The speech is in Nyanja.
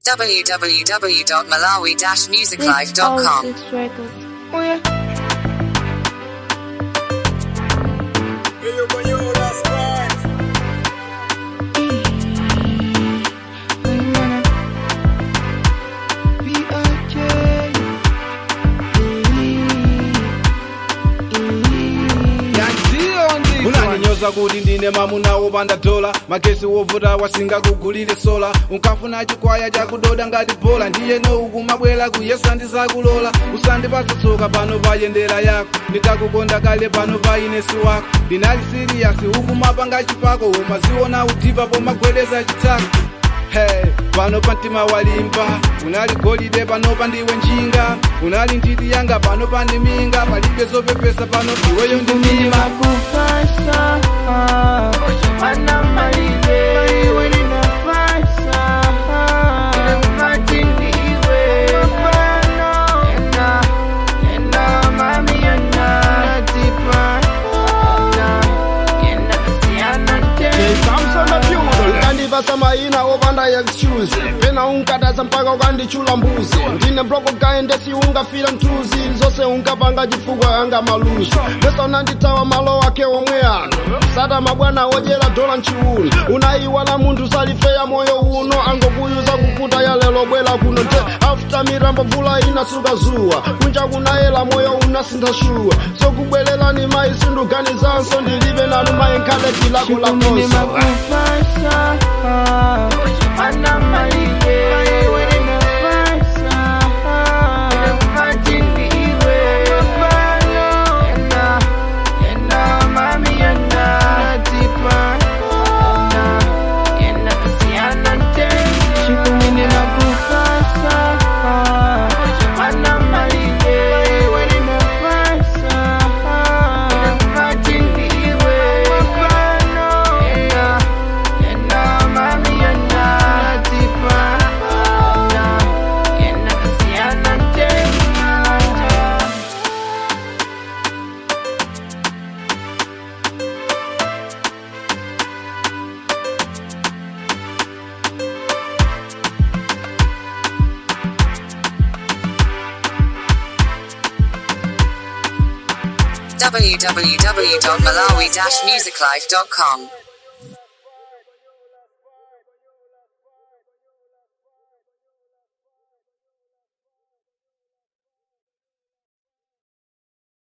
www.malawi-musiclife.com. Six records. Oh yeah. unaninyoza kuti ndine mamuna wopanda dola magesi wovuta wasingakugulire sola unkafuna chikwaya chakudoda ngati bola ndiyeno ukumabwera kuyesa ndizakulola usandipatsa tsoka pano payendera yako ndikakukonda kale pano pa inesi wako ndinali siriyasi ukumapanga chipako umaziona udipa pomagwedeza chitako Hey, pano pa mtima walimba unali golide pano pa ndiwe njinga unali nditi yanga pano pa ndiminga palibe zopepesa pano iweyo ndimima Kupasa Ana malibe Iwe ninafasa Mati ndiwe Mapano Ena Ena mami ena Natipa Ena Ena Siana te samsona pyulo ukandivasa maina opanda excuse pena unkatasa mpaka ukandichula mbuzi ndine mbloko kaendesi ungafira mtuzi zose unkapanga chifukwa yanga maluso pesa unanditawa malo wake omwe ano sata mabwana odyera dola mchiuno unayiwala munthu salifeya moyo uno angokuyuza kukuta ya lelo bwera kuno nte after mirambo mvula inasuka zuwa kunja kunayela moyo unasintha shuwa sokubwererani mayi sinduganizanso ndilibe nanu mayi nkhale tilako Kumini lakoso makupasa Ana malibe Iwe ninafasa Mati ndiwe Mapano Ena Ena mami ena Natipa Ena Ena Siana te Shikumini makupasa Ana malibe Iwe ninafasa Mati ndiwe Mapano Ena Ena mami ena Natipa Ena Ena Siana te www.malawi-musiclife.com.